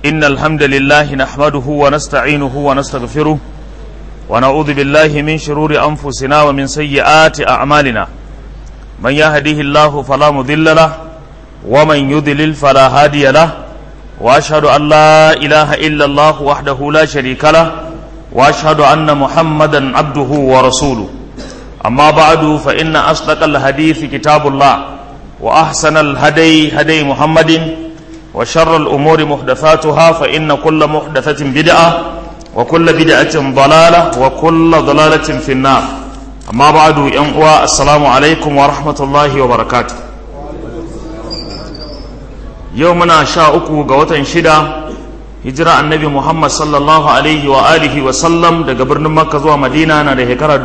إن الحمد لله نحمده ونستعينه ونستغفره ونعوذ بالله من شرور أنفسنا ومن سيئات أعمالنا من يهده الله فلا مضل له ومن يضلل فلا هادي له وأشهد أن لا إله إلا الله وحده لا شريك له وأشهد أن محمدا عبده ورسوله أما بعد فإن أصدق الحديث كتاب الله وأحسن الهدي هدي محمد وشر الأمور محدثاتها فإن كل محدثة بدعة وكل بدعة ضلالة وكل ضلالة في النار أما بعد ينقوى السلام عليكم ورحمة الله وبركاته يومنا شاءكو قوة شدة hijira annabi Muhammad sallallahu alaihi wa alihi wa sallam daga birnin Makka zuwa Madina na da shekara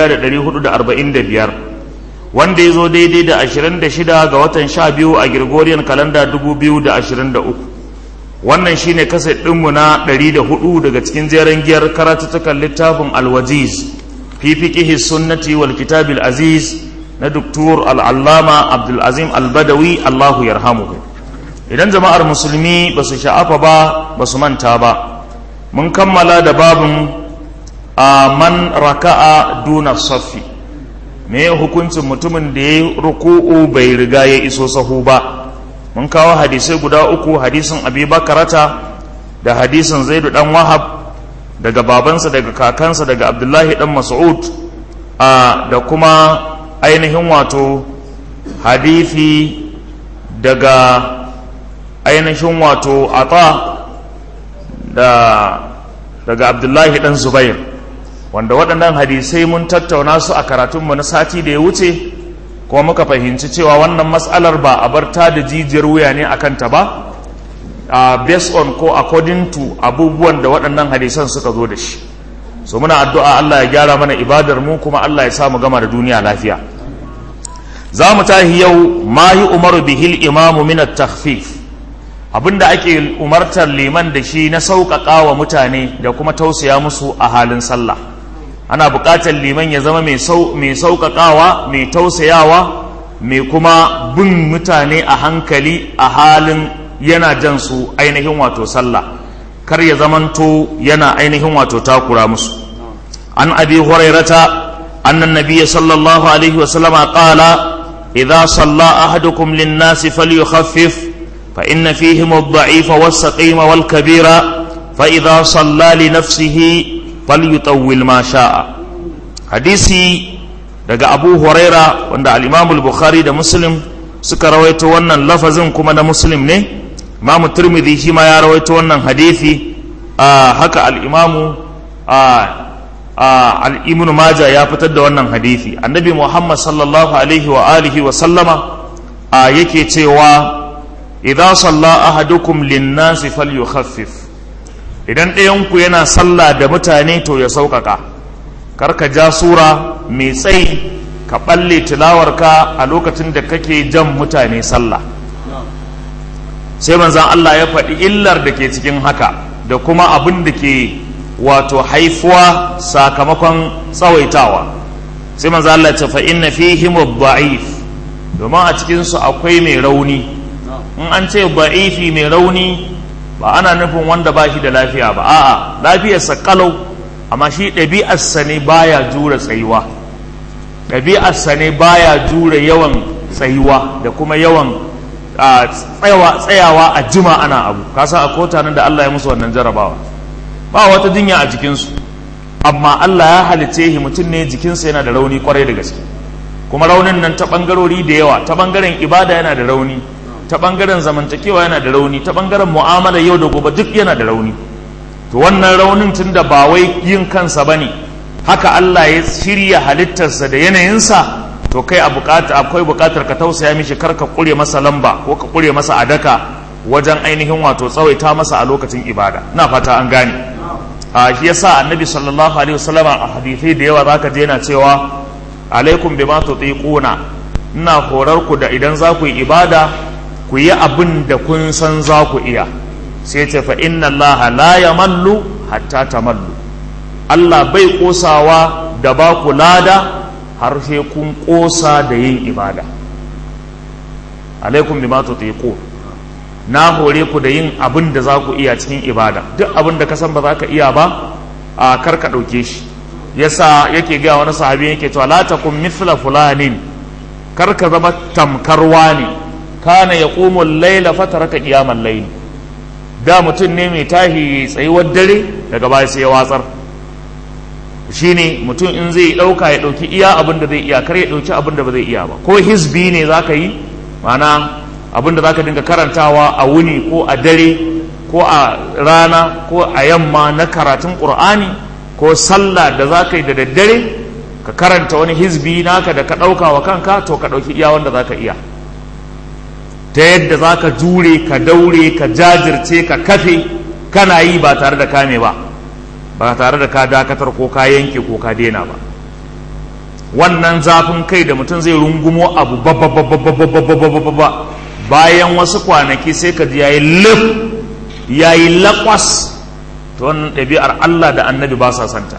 1445 wanda ya zo daidai da 26 ga watan 12 a Gregorian kalanda 2023 wannan shine kaset ɗinmu na 104 daga cikin jeren giyar karatuttukan littafin alwajiz fi fiqihi sunnati wal kitabil aziz na Dr. al-Allama Abdul Azim al-Badawi Allahu yarhamuhu idan jama'ar musulmi ba su sha'afa ba ba su manta ba mun kammala da babin a man raka'a duna saffi me hukuncin mutumin da ya ruku'u bai riga ya iso sahu ba mun kawo hadisai guda uku hadisin abi bakarata da hadisin zaidu dan wahab daga babansa daga kakansa daga abdullahi dan mas'ud a da kuma ainihin wato hadisi daga ainihin wato ata da daga abdullahi dan zubair wanda waɗannan hadisai mun tattauna su a karatunmu na sati da ya wuce kuma muka fahimci cewa wannan matsalar ba a bar ta da jijiyar wuya ne a kanta ba uh, based on ko according to abubuwan da waɗannan hadisan suka zo da shi so muna addu'a Allah ya gyara mana ibadar mu kuma Allah ya sa mu gama da duniya lafiya za mu tahi yau ma yi umaru bihil imamu min at-takhfif abinda ake umartar liman da shi na sauƙaƙa wa mutane da kuma tausaya musu a halin sallah ana buƙatar liman ya zama mai sauƙaƙawa mai tausayawa mai kuma bin mutane a hankali a halin yana jan su ainihin wato sallah kar ya zamanto yana ainihin wato takura musu an abi hurairata annan nabiyya sallallahu alaihi wasallama qala idza salla ahadukum lin-nasi falyukhaffif فإن فيهم الضعيف والسقيم والكبير فإذا صلى لنفسه فليطول ما شاء حديثي daga Abu Huraira wanda al-Imam al-Bukhari da Muslim suka rawaito wannan lafazin kuma na Muslim ne Imam Tirmidhi shi ma ya rawaito wannan hadisi haka al-Imam al-Ibn Majah ya fitar da wannan hadisi Annabi Muhammad sallallahu alaihi wa alihi wa sallama yake cewa idza salla ahadukum linnasi falyukhaffif idan ɗayanku yana sallah da mutane to ya sauƙaƙa karka ja sura mai tsayi ka ɓalle tilawarka a lokacin da kake jan mutane sallah sai manzan Allah ya faɗi illar da ke cikin haka da kuma abin da ke wato haifuwa sakamakon tsawaitawa sai manzan Allah ya ce fa inna fihim da'if domin a cikinsu akwai mai rauni in an ce ba'ifi mai rauni ba ana nufin wanda ba shi da lafiya ba a'a lafiyarsa kalau amma shi ɗabi'arsa ne baya jure tsayuwa ɗabi'arsa ne baya jure yawan tsayuwa da kuma yawan tsayawa a jima ana abu kasa a kota nan da Allah ya musu wannan jarabawa ba wata jinya a jikinsu amma Allah ya halice shi mutum ne jikinsa yana da rauni kwarai da gaske kuma raunin nan ta ɓangarori da yawa ta ɓangaren ibada yana da rauni ta ɓangaren zamantakewa yana da rauni ta ɓangaren mu'amala yau da gobe duk yana da rauni to wannan raunin tun da ba wai yin kansa ba ne haka Allah ya shirya halittarsa da yanayinsa to kai a bukata akwai bukatar ka tausaya mishi kar ka kure masa lamba ko ka kure masa adaka wajen ainihin wato tsawaita masa a lokacin ibada ina fata an gane a shi yasa annabi sallallahu alaihi wasallam a hadisai da yawa zaka je yana cewa alaikum bima tutiquna ina horar ku da idan za ku yi ibada ku yi abin da kun san za ku iya sai ce fa inna Allah la yamallu hatta tamallu Allah bai kosawa da ba ku lada har sai kun kosa da yin ibada alaikum bima tutiqun na hore ku da yin abin da za ku iya cikin ibada duk abin da ka san ba za ka iya ba a kar ka ɗauke shi yasa yake gaya wani sahabi yake cewa la takum mithla fulanin kar ka zama tamkarwa ne kana yaqumu al-layla fataraka qiyamal layl da mutum ne mai tahi tsayuwar dare daga baya sai ya watsar shine mutum in zai dauka ya dauki iya abin da zai iya kar ya dauki abin da ba zai iya ba ko hizbi ne zaka yi ma'ana abin da zaka dinga karantawa a wuni ko a dare ko a rana ko a yamma na karatun qur'ani ko sallah da zaka yi da daddare ka karanta wani hizbi naka da ka dauka wa kanka to ka dauki iya wanda zaka iya ta yadda za ka jure ka daure ka jajirce ka kafe kana yi ba tare da kame ba ba tare da ka dakatar ko ka yanke ko ka daina ba wannan zafin kai da mutum zai rungumo abu ba bayan wasu kwanaki sai ka ji yayi lif yayi lakwas to wannan ɗabi'ar Allah da annabi ba sa santa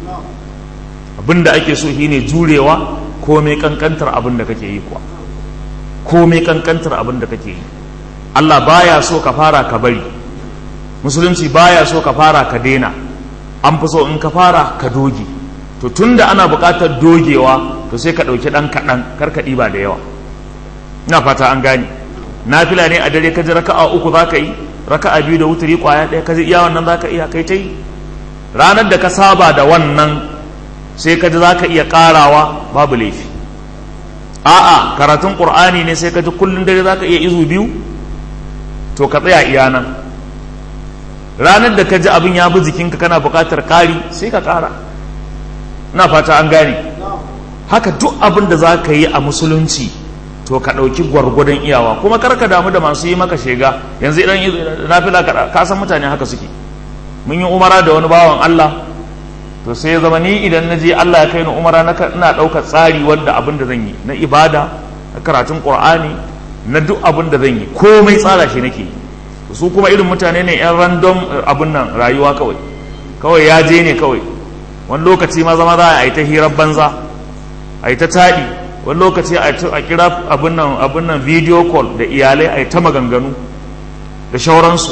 abinda ake so shine jurewa komai kankantar abin da kake yi kuwa komai kankantar abin da kake yi Allah baya so ka fara ka bari musulunci baya so ka fara ka daina an fi so in ka fara ka doge to tunda ana buƙatar dogewa to sai ka ɗauki ɗan kaɗan kar ka ɗiba da yawa ina fata an gane nafila ne a dare ka ji raka'a uku za ka yi raka'a biyu da wuturi kwaya ɗaya ka ji iya wannan za ka iya kai ta yi ranar da ka saba da wannan sai ka ji za ka iya ƙarawa babu laifi a'a karatun qur'ani ne sai ka ji kullun dare zaka iya izu biyu to ka tsaya iya nan ranar da ka ji abin ya bi jikinka kana buƙatar ƙari sai ka ƙara ina fata an gane haka duk abin da za ka yi a musulunci to ka ɗauki gwargwadon iyawa kuma kar ka damu da masu yi maka shega yanzu idan nafila ka san mutane haka suke mun yi umara da wani bawan Allah to sai ya zama ni idan na je Allah ya kai ni umara na ina ɗaukar tsari wanda abin da zan yi na ibada na karatun qur'ani na duk abin da zan yi komai tsara shi nake su kuma irin mutane ne yan random abin nan rayuwa kawai kawai ya je ne kawai wani lokaci ma zama za a yi ta hirar banza a yi ta taɗi wani lokaci a kira abin nan abin nan video call da iyalai a yi ta maganganu da shauransu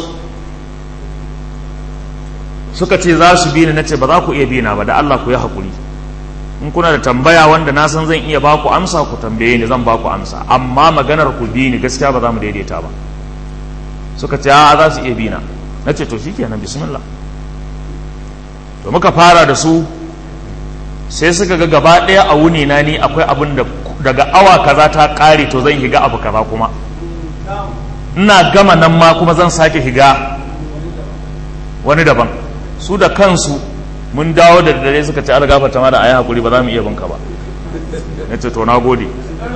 suka ce za su bi ni nace ba za ku iya bi na ba da Allah ku yi hakuri in kuna da tambaya wanda na san zan iya baku amsa ku tambaye ni zan baku amsa amma maganar ku bi ni gaskiya ba za mu daidaita ba suka ce a za su iya bi na nace to shikenan bismillah to muka fara da su sai suka ga gaba ɗaya a wuni na ni akwai abin da daga awa kaza ta ƙare to zan higa abu kaza kuma ina gama nan ma kuma zan sake higa wani daban su da kansu mun dawo da dare suka ce ala gafarta ma da ayi hakuri ba za mu iya binka ba na ce to na gode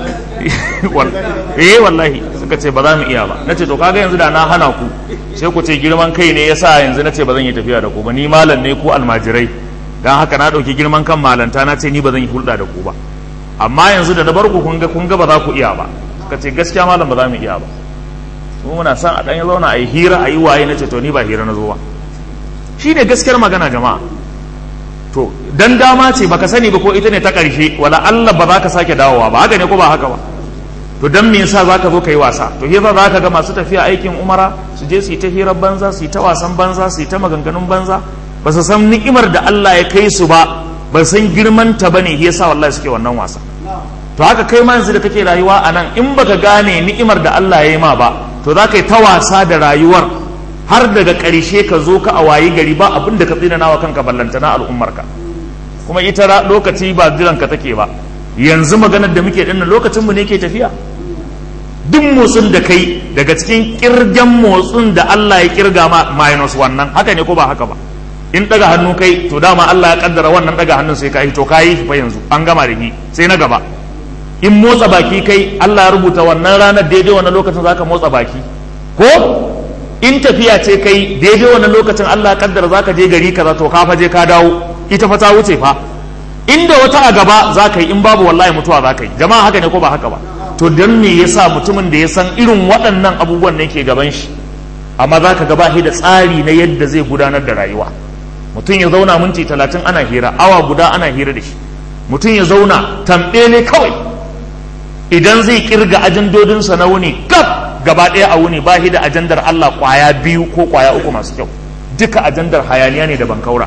eh wallahi suka ce ba za mu iya ba na ce to kaga yanzu da na hana ku sai ku ce girman kai ne yasa yanzu na ce ba zan yi tafiya da ku ba ni malam ne ku almajirai dan haka na ɗauki girman kan malanta na ce ni ba zan yi hulɗa da ku ba amma yanzu da na bar ku kun ga kun ga ba za ku iya ba suka ce gaskiya malam ba za mu iya ba mu muna son a ɗan zauna a yi hira a yi waye na ce to ni ba hira na zo ba shi ne gaskiyar magana jama'a to dan dama ce baka sani ba ko ita ne ta ƙarshe wala Allah ba za ka sake dawowa ba haka ne ko ba haka ba to dan me yasa zaka zo ka yi wasa to yasa za ka ga masu tafiya aikin umara su je su yi ta hirar banza su yi ta wasan banza su yi ta maganganun banza ba su san ni'imar da Allah ya kai su ba ba san girman ta bane yasa wallahi suke wannan wasa to haka kai ma yanzu da kake rayuwa a nan in baka gane ni'imar da Allah ya yi ma ba to za ka yi ta wasa da rayuwar har daga ƙarshe ka zo ka a wayi gari ba abin da ka tsinana wa kanka ballantana al'ummarka kuma ita lokaci ba jiran ka take ba yanzu maganar da muke dinnan lokacin mu ne ke tafiya duk motsin da kai daga cikin kirgan motsin da Allah ya kirga ma minus wannan haka ne ko ba haka ba in daga hannu kai to dama Allah ya kaddara wannan daga hannun sai ka yi to ka yi fa yanzu an gama da ni sai na gaba in motsa baki kai Allah ya rubuta wannan ranar daidai wannan lokacin zaka motsa baki ko in tafiya ce kai daidai wannan lokacin Allah kaddara zaka je gari kaza to ka faje ka dawo ita fa ta wuce fa inda wata a gaba zaka yi in babu wallahi mutuwa zaka yi jama'a haka ne ko ba haka ba to dan me yasa mutumin da ya san irin waɗannan abubuwan ne ke gaban shi amma zaka ga ba shi da tsari na yadda zai gudanar da rayuwa mutum ya zauna minti talatin ana hira awa guda ana hira da shi mutum ya zauna tambele kawai idan zai kirga ajandodinsa na wuni gab gaba ɗaya a wuni ba shi da ajandar Allah kwaya biyu ko kwaya uku masu kyau duka ajandar hayaniya ne da bankaura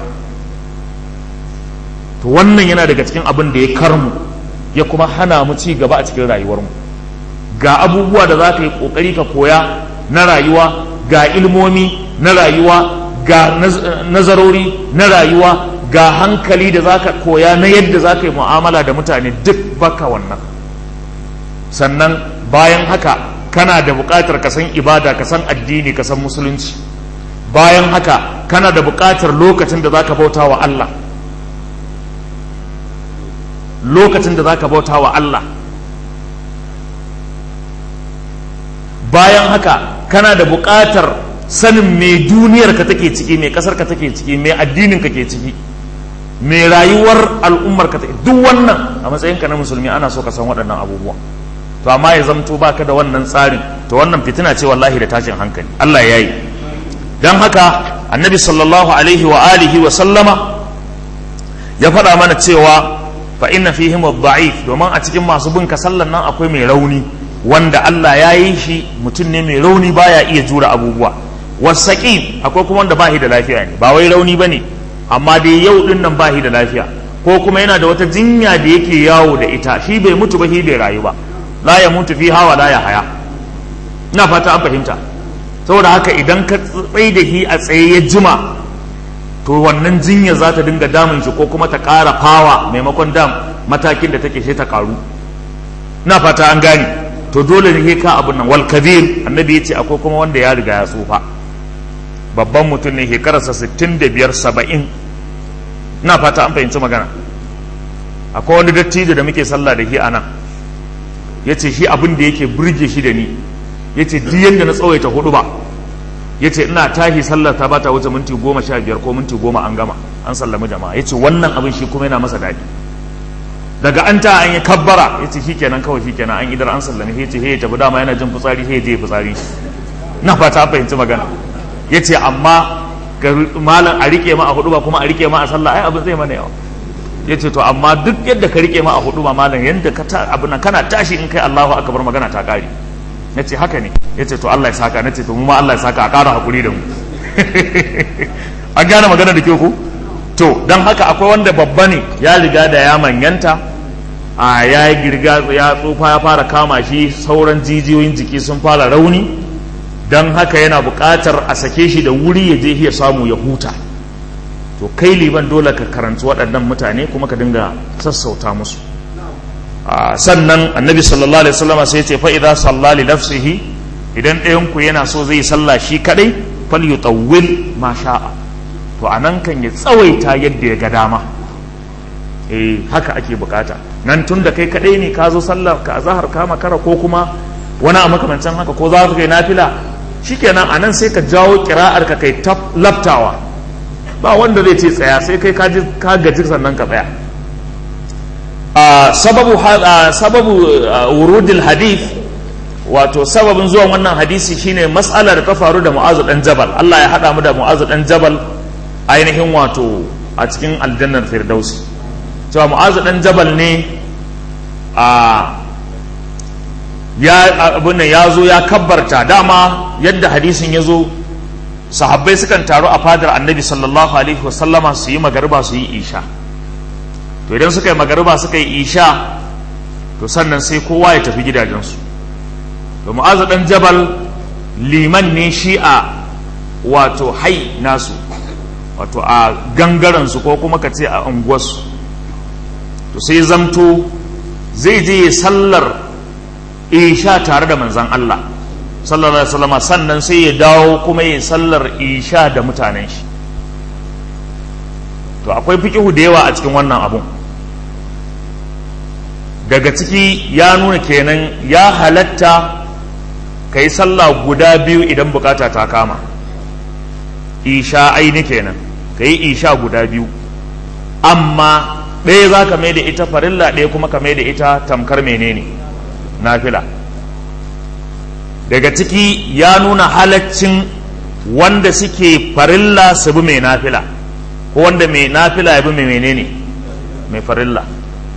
to wannan yana daga cikin abin da ya karmu ya kuma hana mu ci gaba a cikin rayuwarmu ga abubuwa da za ka yi ƙoƙari ka koya na rayuwa ga ilmomi na rayuwa ga nazarori na rayuwa ga hankali da za ka koya na yadda za ka yi mu'amala da mutane duk baka wannan sannan bayan haka kana da buƙatar ka san ibada ka san addini ka san musulunci bayan haka kana da buƙatar lokacin da za ka bauta wa Allah lokacin da za ka bauta wa Allah bayan haka kana da buƙatar sanin me duniyar ka take ciki me ƙasar ka take ciki me addinin ka ke ciki me rayuwar al'ummar ka take duk wannan a matsayin ka na musulmi ana so ka san waɗannan abubuwan to amma ya zamto baka da wannan tsarin to wannan fitina ce wallahi da tashin hankali Allah ya yi don haka annabi sallallahu alaihi wa alihi wa sallama ya faɗa mana cewa fa inna fihim ad-da'if domin a cikin masu bin ka sallan nan akwai mai rauni wanda Allah ya yi shi mutum ne mai rauni baya iya jura abubuwa wasaqim akwai kuma wanda bahi da lafiya ne ba wai rauni bane amma dai yau din nan bahi da lafiya ko kuma yana da wata jinya da yake yawo da ita shi bai mutu ba shi bai rayu ba la ya mutu fi hawa la ya haya ina fata an fahimta saboda haka idan ka tsaye da shi a tsaye ya jima to wannan jinya za ta dinga damun shi ko kuma ta ƙara fawa maimakon dam matakin da take sai ta ƙaru ina fata an gane to dole ne ka abin nan wal kabir annabi ya ce akwai kuma wanda ya riga ya tsufa babban mutum ne shekararsa 65 70 ina fata an fahimci magana akwai wani dattijo da muke sallah da shi a nan ya ce shi abin da yake burge shi da ni ya ce duk yadda na tsawaita hudu ba ya ce ina tashi sallar ta bata wuce minti goma sha biyar ko minti goma an gama an sallami jama'a ya ce wannan abin shi kuma yana masa daɗi daga an ta an yi kabbara ya ce shi kenan kawai shi kenan an idar an sallami ya ce he ya tafi dama yana jin fitsari he ya je fitsari na fata fahimci magana ya ce amma malam a rike ma a hudu ba kuma a rike ma a sallah ai abin zai mana yawa ya ce to amma duk yadda ka rike ma a hudu ba malam yadda ka ta abin kana tashi in kai Allahu akbar magana ta kare na ce haka ne ya ce to Allah ya saka na ce to mu ma Allah ya saka a ƙara hakuri da mu an gane magana da ke ku to don haka akwai wanda babba ne ya riga da ya manyanta a ya yi girga ya tsufa ya fara kama shi sauran jijiyoyin jiki sun fara rauni don haka yana buƙatar a sake shi da wuri ya je ya samu ya huta to kai liban dole ka karanci waɗannan mutane kuma ka dinga sassauta musu sannan annabi sallallahu alaihi wasallam sai ya ce fa idza salla li nafsihi idan ɗayan ku yana so zai sallah shi kadai fal yutawwil ma sha'a to anan kan ya tsawaita yadda ya ga dama eh haka ake bukata nan tun da kai kadai ne ka zo sallar ka zahar ka makara ko kuma wani a makamancin haka ko za ka kai nafila shikenan anan sai ka jawo kira'ar ka kai laftawa ba wanda zai ce tsaya sai kai ka gaji sannan ka tsaya sababu sababu wurudil hadith wato sababin zuwan wannan hadisi shine mas'alar da ta faru da mu'azu dan jabal Allah ya hada mu da mu'azu dan jabal ainihin wato a cikin aljannar firdausi cewa mu'azu dan jabal ne a ya abin ya zo ya kabbarta dama yadda hadisin ya zo sahabbai sukan taru a fadar annabi sallallahu alaihi wasallama su yi magariba su yi isha to idan suka yi magariba suka yi isha to sannan sai kowa ya tafi gidajensu to mu'azu dan jabal liman ne shi a wato hai nasu wato a gangaransu ko kuma ka ce a unguwarsu to sai zamto zai je sallar isha tare da manzan Allah sallallahu alaihi wasallam sannan sai ya dawo kuma ya sallar isha da mutanen shi to akwai fikihu da yawa a cikin wannan abun daga ciki ya nuna kenan ya halatta ka yi sallah guda biyu idan bukata ta kama isha aini kenan ka yi isha guda biyu amma ɗaya za ka mai da ita farilla ɗaya kuma ka mai da ita tamkar menene nafila daga ciki ya nuna halaccin wanda suke farilla su bi mai nafila ko wanda mai nafila ya bi mai menene mai farilla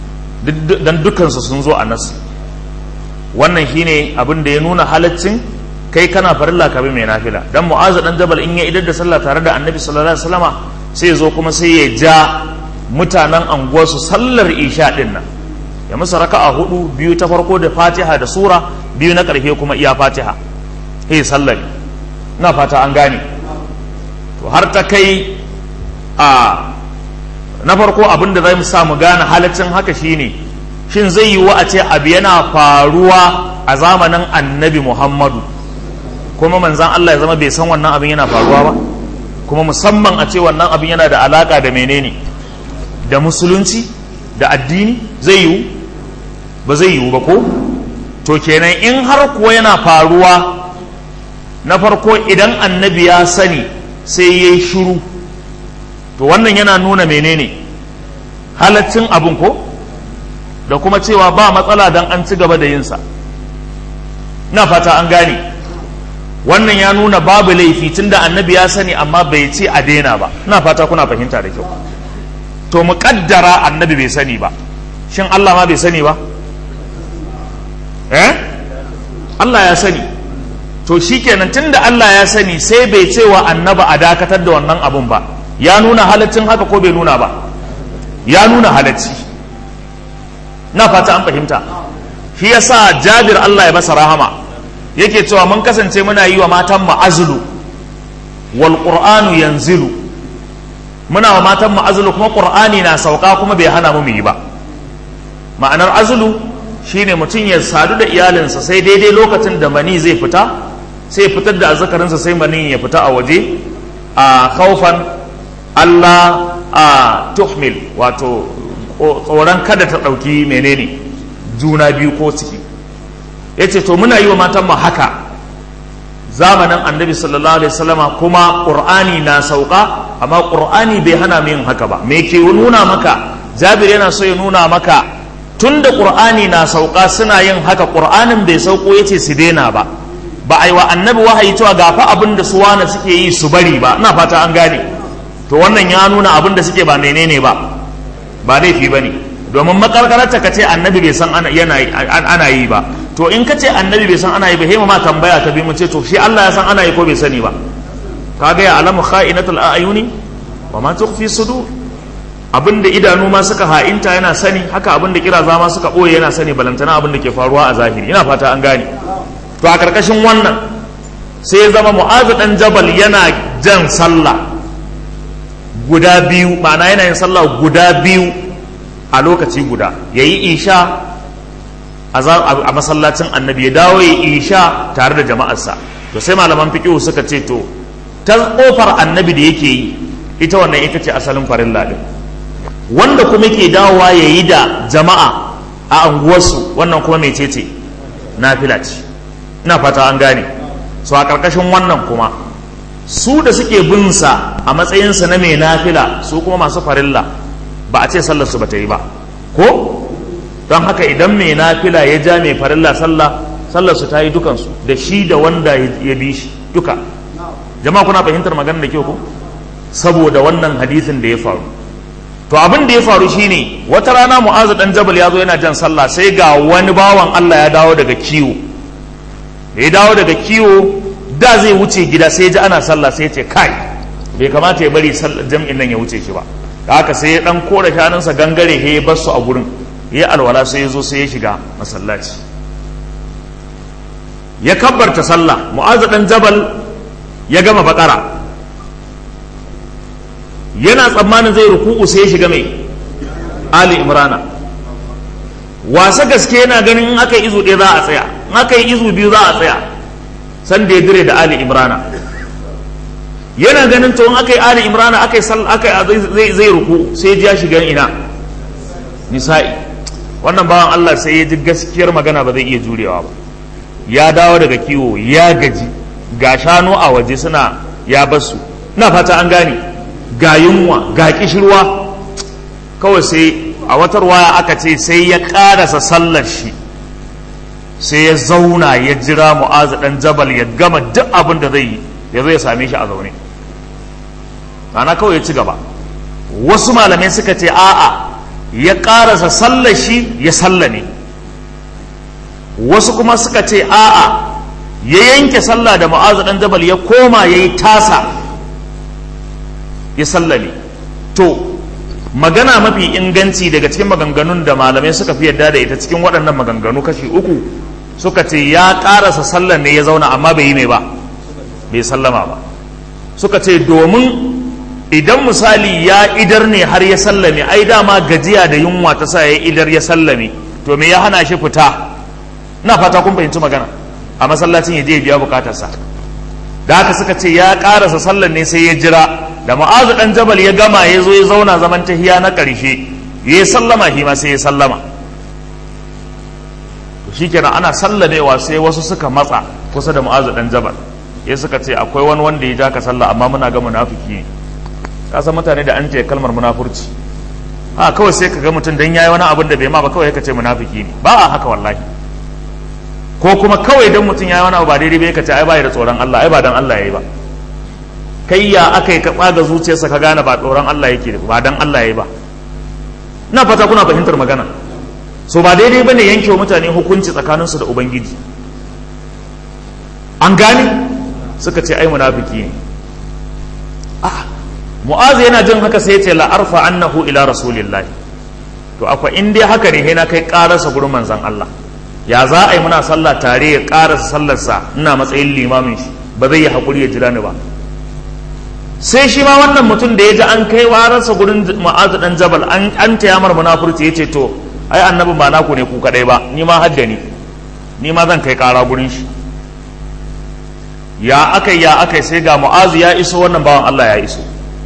don dukansu sun zo a nasu wannan shine abin da ya nuna halaccin kai kana farilla ka bi mai nafila dan mu'azu dan jabal in ya idar da sallah tare da annabi sallallahu alaihi wasallama sai ya zo kuma sai ya ja mutanen anguwarsu sallar isha din nan ya musu raka'a hudu biyu ta farko da fatiha da sura biyu na karfe kuma iya fatiha sai sallar na fata an gane to har ta kai a na farko abin da zai sa mu gane halaccin haka shine shin zai yi wa a ce abu yana faruwa a zamanin annabi muhammadu kuma manzan Allah ya zama bai san wannan abin yana faruwa ba kuma musamman a ce wannan abin yana da alaka da menene da musulunci da addini zai yiwu ba zai yiwu ba ko to kenan in har kuwa yana faruwa na farko idan annabi ya sani sai ya yi shuru to wannan yana nuna menene halaccin abin ko da kuma cewa ba matsala don an ci gaba da yinsa na fata an gane wannan ya nuna babu laifi tunda annabi ya sani amma bai ce a daina ba na fata kuna fahimta da kyau to mu kaddara annabi bai sani ba shin Allah ma bai sani ba eh Allah ya sani to shikenan tunda Allah ya sani sai bai ce wa annaba a dakatar da wannan abun ba ya nuna halaccin haka ko bai nuna ba ya nuna halacci na fata an fahimta shi yasa Jabir Allah ya masa rahama yake cewa mun kasance muna yi wa matan mu azlu wal qur'anu yanzilu muna wa matan mu azlu kuma qur'ani na sauka kuma bai hana mu mu yi ba ma'anar azlu shine mutum ya sadu da iyalinsa sai daidai lokacin da mani zai fita sai fitar da azzakarinsa sai mani ya fita a waje a khaufan Allah a tuhmil wato tsoron kada ta ɗauki menene juna biyu ko ciki ya ce to muna yi wa matan mu haka zamanin annabi sallallahu alaihi wasallama kuma ƙur'ani na sauka amma ƙur'ani bai hana mu yin haka ba me ke nuna maka jabir yana so ya nuna maka tun da ƙur'ani na sauka suna yin haka ƙur'anin bai sauko ya ce su daina ba ba a yi wa annabi wahayi cewa ga fa abin da su wane suke yi su bari ba ina fata an gane to wannan ya nuna abin da suke ba menene ba ba laifi ba ne domin makarkararta ka ce annabi bai san ana yi ba to in ka ce annabi bai san ana yi ba hema ma tambaya ta bi mu ce to shi Allah ya san ana yi ko bai sani ba kaga ya alamu kha'inatul a'yuni wa ma tukhfi sudur abinda idanu ma suka ha'inta yana sani haka abinda kiraza ma suka boye yana sani balantana abinda ke faruwa a zahiri ina fata an gane to a karkashin wannan sai ya zama mu'azu dan jabal yana jan sallah guda biyu ma'ana yana yin sallah guda biyu a lokaci guda yayi isha a masallacin annabi ya dawo ya isha tare da jama'arsa to sai malaman fiqh suka ce to ta kofar annabi da yake yi ita wannan ita ce asalin farilla din wanda kuma ke dawowa ya yi da jama'a a anguwarsu wannan kuma mecece nafila ce ina fata an gane so a ƙarƙashin wannan kuma su da suke bin sa a matsayinsa na mai nafila su kuma masu farilla ba a ce sallar su bata yi ba ko don haka idan mai nafila ya ja mai farilla sallah sallar su ta yi dukansu da shi da wanda ya bi shi duka jama'a kuna fahimtar magana da kyau ko saboda wannan hadisin da ya faru to abin da ya faru shine wata rana mu'azu dan jabal ya zo yana jan sallah sai ga wani bawan Allah ya dawo daga kiwo da ya dawo daga kiwo da zai wuce gida sai ji ana sallah sai ya ce kai bai kamata ya bari jam'in nan ya wuce shi ba da haka sai ya dan kora shanunsa gangare ya bar su a gurin ya alwala sai ya zo sai ya shiga masallaci ya kabbarta sallah mu'azu dan jabal ya gama bakara yana tsammanin zai ruku'u sai ya shiga mai ali imrana wasa gaske yana ganin in aka yi izu ɗaya za a tsaya in aka yi izu biyu za a tsaya san da ya dire da ali imrana yana ganin to in aka yi ali imrana aka yi zai zai ruku sai ya shiga ina nisa'i wannan bawan Allah sai ya ji gaskiyar magana ba zai iya jurewa ba ya dawo daga kiwo ya gaji ga shanu a waje suna ya basu na fata an gane ga yunwa ga kishirwa kawai sai a watar waya aka ce sai ya karasa sallar shi sai ya zauna ya jira mu'azu dan jabal ya gama duk abin da zai yi ya zo ya same shi a zaune ana kawai ya ci gaba wasu malamai suka ce a'a ya karasa sallar shi ya sallame wasu kuma suka ce a'a ya yanke sallah da mu'azu dan jabal ya koma ya yi tasa ya sallame to magana mafi inganci daga cikin maganganun da malamai suka fi yadda da ita cikin waɗannan maganganu kashi uku suka ce ya ƙarasa sallan ne ya zauna amma bai yi mai ba bai sallama ba suka ce domin idan misali ya idar ne har ya sallame ai dama gajiya da yunwa ta sa ya idar ya sallame to me ya hana shi fita na fata kun fahimci magana a masallacin ya je biya bukatarsa da haka suka ce ya karasa sallan ne sai ya jira da ma'azu dan jabal ya gama ya zo ya zauna zaman tahiya na karshe ya yi sallama shi ma sai ya sallama shikenan ana sallamewa sai wasu suka matsa kusa da ma'azu dan jabal ya suka ce akwai wani wanda ya ja ka sallah amma muna ga munafiki ne ka san mutane da an ce kalmar munafurci a kawai sai ka ga mutum dan yayi wani abin da bai ma ba kawai ka ce munafiki ne ba a haka wallahi ko kuma kawai dan mutum yayi wani abu ba daidai bai ka ce ai ba da tsoron Allah ai ba dan Allah yayi ba kai ya aka yi ka tsaga zuciyarsa ka gane ba tsoron Allah yake ba dan Allah yayi ba ina fata kuna fahimtar magana so ba daidai bane yanke wa mutane hukunci tsakaninsu da ubangiji an gane suka ce ai munafiki ne ah mu'azu yana jin haka sai ya ce la'arfa annahu ila rasulillahi to akwai in dai haka ne na kai karasa gurin manzon Allah ya za a yi muna sallah tare ya karasa sallarsa ina matsayin limamin shi ba zai yi hakuri ya jira ni ba sai shi ma wannan mutum da ya ji an kai wararsa gurin mu'azu dan jabal an an tayamar munafurci ya ce to ai annabin ba naku ne ku kadai ba ni ma hadda ni ni ma zan kai kara gurin shi ya akai ya akai sai ga mu'azu ya iso wannan bawan Allah ya iso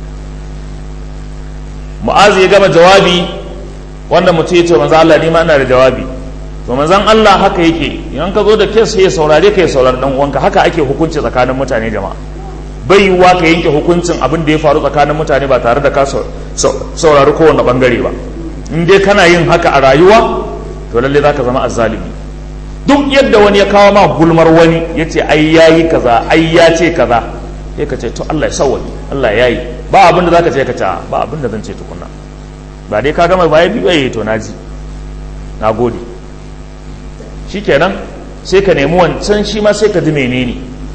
mu'azu ya gama jawabi wanda mutum ya ce manzo Allah ni ma ina da jawabi to manzon Allah haka yake idan ka zo da kes sai ya saurare ka ya saurari dan uwanka haka ake hukunci tsakanin mutane jama'a bai yiwuwa ka yanke hukuncin abin da ya faru tsakanin mutane ba tare da ka saurari kowane bangare ba in dai kana yin haka a rayuwa to lalle zaka zama azzalimi duk yadda wani ya kawo ma gulmar wani ya ce ai yayi kaza ai ya ce kaza sai ka ce to Allah ya sawwaki Allah ya yi ba abin da zaka ce ka ce ba abin da zan ce tukunna ba dai ka gama baya biyu yayi to naji na gode shikenan sai ka nemi wancan shi ma sai ka ji menene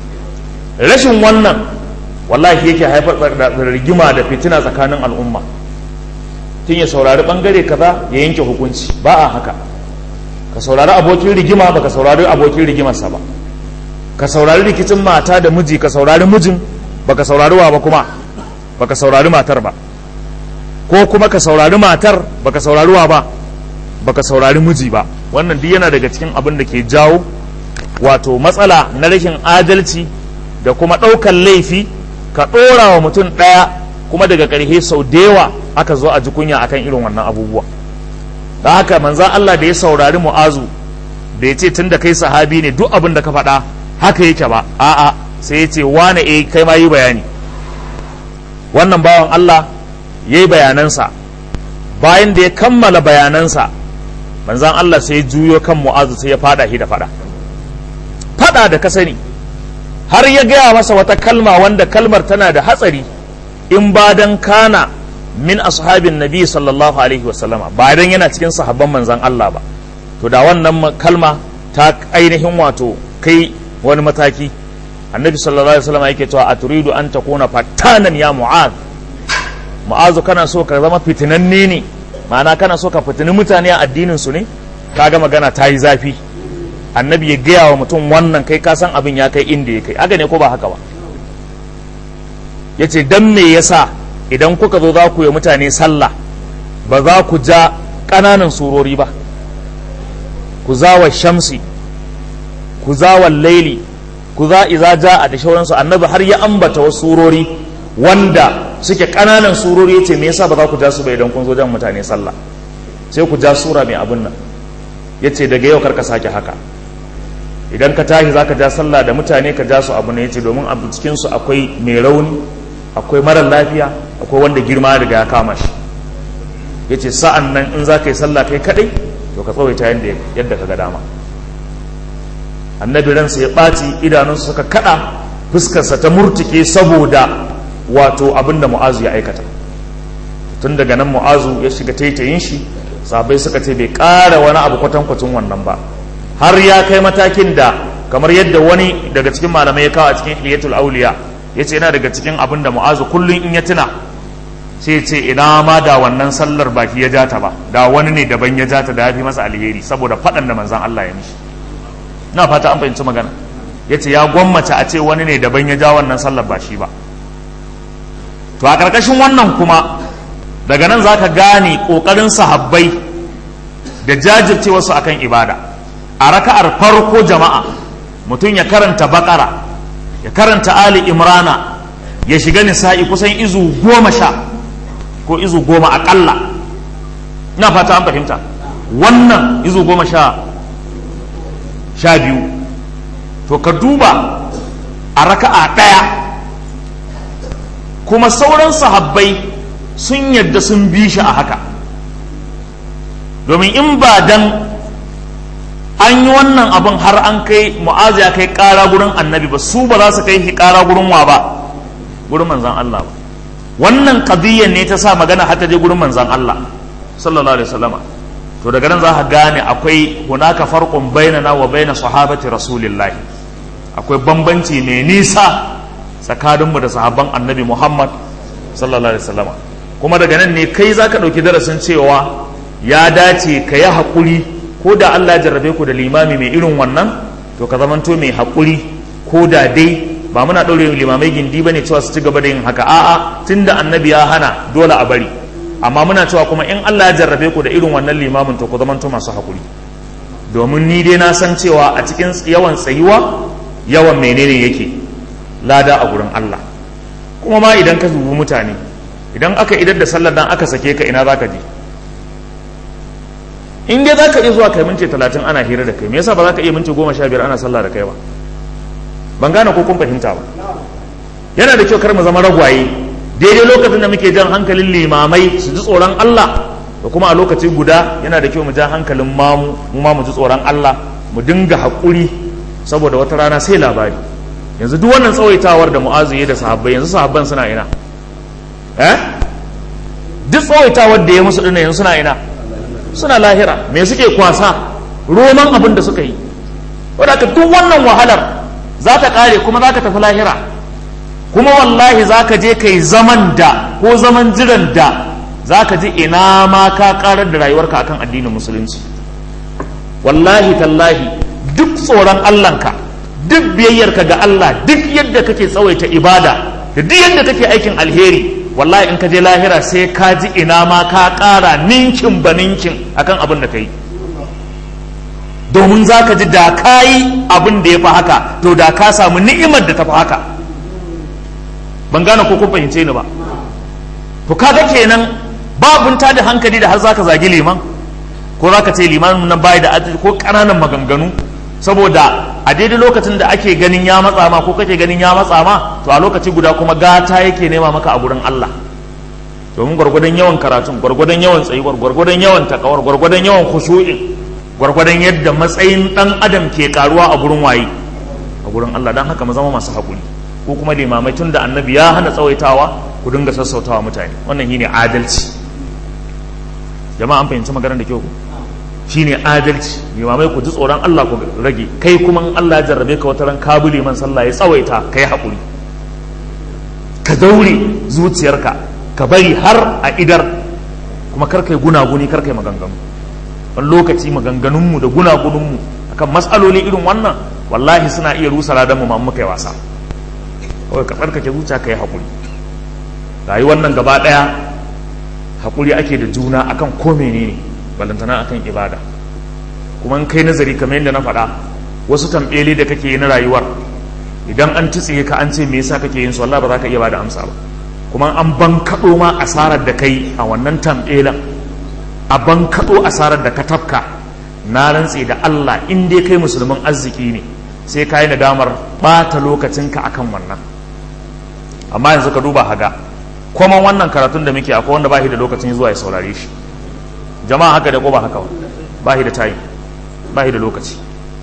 rashin wannan wallahi yake haifar da rigima da fitina tsakanin al'umma tun ya saurari bangare kaza ya yanke hukunci ba a haka ka saurari abokin rigima ba ka saurari abokin rigimarsa ba ka saurari rikicin mata da miji ka saurari mijin ba ka saurari wa ba kuma ba ka saurari matar ba ko kuma ka saurari matar ba ka saurari wa ba ba ka saurari miji ba wannan duk yana daga cikin abin da ke jawo wato matsala na rashin adalci da kuma ɗaukar laifi ka ɗora wa mutum ɗaya kuma daga ƙarshe sau da yawa aka zo a ji kunya akan irin wannan abubuwa da haka manzan Allah da ya saurari mu'azu da ya ce tun da kai sahabi ne duk abin da ka faɗa haka yake ba a'a sai ya ce wane eh kai ma yi bayani wannan bawan Allah ya yi bayanansa bayan da ya kammala bayanansa manzan Allah sai ya juyo kan mu'azu sai ya fada shi da fada fada da ka sani har ya gaya masa wata kalma wanda kalmar tana da hatsari in ba dan kana min ashabin nabi sallallahu alaihi wasallama ba dan yana cikin sahabban manzan Allah ba to da wannan kalma ta ainihin wato kai wani mataki annabi sallallahu alaihi wasallama yake cewa a turidu an takuna fatanan ya mu'az mu'azu kana so ka zama fitinanne ne ma'ana kana so ka fitini mutane a addinin su ne kaga magana ta yi zafi annabi ya gaya wa mutum wannan kai ka san abin ya kai inda ya kai aga ne ko ba haka ba ya ce don me yasa idan kuka zo za ku yi mutane sallah ba za ku ja ƙananan surori ba ku za wa shamsi ku za wa laili ku za iza ja a da shauransu annabi har ya ambata wasu surori wanda suke ƙananan surori ya ce me yasa ba za ku ja su ba idan kun zo jan mutane sallah sai ku ja sura mai abin nan ya ce daga yau karka sake haka idan ka tashi za ka ja sallah da mutane ka ja su abu ne ya ce domin a cikinsu akwai mai rauni akwai marar lafiya akwai wanda girma daga ya kama shi ya ce sa'an nan in za ka yi sallah kai kaɗai to ka tsawaita yadda ka ga dama annabi ransa ya ɓaci idanunsa suka kaɗa fuskarsa ta murtuke saboda wato abin da mu'azu ya aikata tun daga nan mu'azu ya shiga taitayin shi sabai suka ce bai ƙara wani abu kwatankwacin wannan ba har ya kai matakin da kamar yadda wani daga cikin malamai ya kawo a cikin hiyatul auliya ya ce yana daga cikin abin da mu'azu kullum in ya tuna sai ce ina ma da wannan sallar baki ya jata ba da wani ne daban ya jata da ya fi masa alheri saboda faɗan da manzan Allah ya mishi na fata an fahimci magana ya ce ya gwammace a ce wani ne daban ya ja wannan sallar ba shi ba to a ƙarƙashin wannan kuma daga nan za ka gane ƙoƙarin sahabbai da jajirce wasu akan ibada a raka'ar farko jama'a mutum ya karanta bakara ya karanta ali imrana ya shiga nisa'i kusan izu goma sha ko izu goma aƙalla ina fata an fahimta wannan izu goma sha sha biyu to ka duba a raka'a ɗaya kuma sauran sahabbai sun yadda sun bi shi a haka domin in ba dan an yi wannan abin har an kai mu'azu ya kai ƙara gurin annabi ba su ba za su kai shi ƙara gurin wa ba gurin manzan Allah ba wannan qadiyyar ne ta sa magana har ta je gurin manzan Allah sallallahu alaihi wasallama to daga nan za ka gane akwai hunaka farqun bainana wa baina sahabati rasulillahi akwai bambanci mai nisa tsakaninmu da sahabban annabi Muhammad sallallahu alaihi wasallama kuma daga nan ne kai zaka dauki darasin cewa ya dace ka yi haƙuri ko da Allah jarrabe ku da limami mai irin wannan to ka zamanto mai haƙuri ko da dai ba muna ɗaure limamai gindi ba ne cewa su ci gaba da yin haka a'a tunda annabi ya hana dole a bari amma muna cewa kuma in Allah ya jarrabe ku da irin wannan limamin to ku zamanto masu haƙuri domin ni dai na san cewa a cikin yawan tsayuwa yawan menene yake lada a gurin Allah kuma ma idan ka dubi mutane idan aka idar da sallar dan aka sake ka ina zaka je in dai za ka iya zuwa kai minti talatin ana hira da kai me yasa ba za ka iya minti goma sha biyar ana sallah da kai ba ban gane ko kun fahimta ba yana da kyau kar mu zama ragwaye daidai lokacin da muke jan hankalin limamai su ji tsoron Allah da kuma a lokaci guda yana da kyau mu ja hankalin mamu mu ma mu ji tsoron Allah mu dinga haƙuri saboda wata rana sai labari yanzu duk wannan tsawaitawar da mu'azu ya da sahabbai yanzu sahabban suna ina eh duk tsawaitawar da ya musu dinnan yanzu suna ina suna lahira me suke kwasa roman abin da suka yi wadda duk wannan wahalar za ta kare kuma za ka tafi lahira kuma wallahi za ka je ka yi zaman da ko zaman jiran da za ka ji ina ma ka karar da rayuwarka akan addinin musulunci wallahi tallahi duk tsoron allahnka duk biyayyarka ga allah duk yadda kake tsawaita ibada da duk yadda kake aikin alheri wallahi in ka je lahira sai ka ji ina ma ka ƙara ninkin ba ninkin akan abin da ka yi domin za ka ji da ka yi abin da ya fi haka to da ka samu ni'imar da ta fi haka ban gane ko kun fahimce ni ba to kaga kenan babun ta da hankali da har za ka zagi liman ko za ka ce liman nan bayi da adalci ko ƙananan maganganu saboda a daidai lokacin da ake ganin ya matsa ma ko kake ganin ya matsa ma to a lokaci guda kuma gata yake nema maka a gurin Allah domin gwargwadon yawan karatun gwargwadon yawan tsayuwar gwargwadon yawan takawar gwargwadon yawan khushu'in gwargwadon yadda matsayin dan adam ke karuwa a gurin waye a gurin Allah dan haka mu zama masu hakuri ko kuma limamai tun da annabi ya hana tsawaitawa ku dinga sassautawa mutane wannan shine adalci jama'a an fahimci maganar da kyau shine adalci limamai ku ji tsoron Allah ku rage kai kuma in Allah ya jarrabe ka wata ran ka bi liman sallah ya tsawaita kai haƙuri ka daure zuciyarka ka bari har a idar kuma kar kai gunaguni kar kai maganganu wani lokaci maganganunmu da gunagununmu akan matsaloli irin wannan wallahi suna iya rusa ladan mu muka yi wasa kawai ka tsarkake zuciya ka yi haƙuri rayuwar nan gaba ɗaya haƙuri ake da juna akan ko menene balantana akan ibada kuma in kai nazari kamar yadda na faɗa wasu tambeli da kake yi na rayuwar idan an tsiye ka an ce me yasa kake yin su Allah ba za ka iya bada amsa ba kuma an bankaɗo ma asarar da kai a wannan tambelan a bankaɗo asarar da ka tafka na rantse da Allah in dai kai musulmin arziki ne sai ka yi nadamar ɓata lokacinka akan wannan amma yanzu ka duba haga kuma wannan karatun da muke akwai wanda ba shi da lokacin zuwa ya saurare shi jama'a haka da ko ba haka ba shi da tayi ba shi da lokaci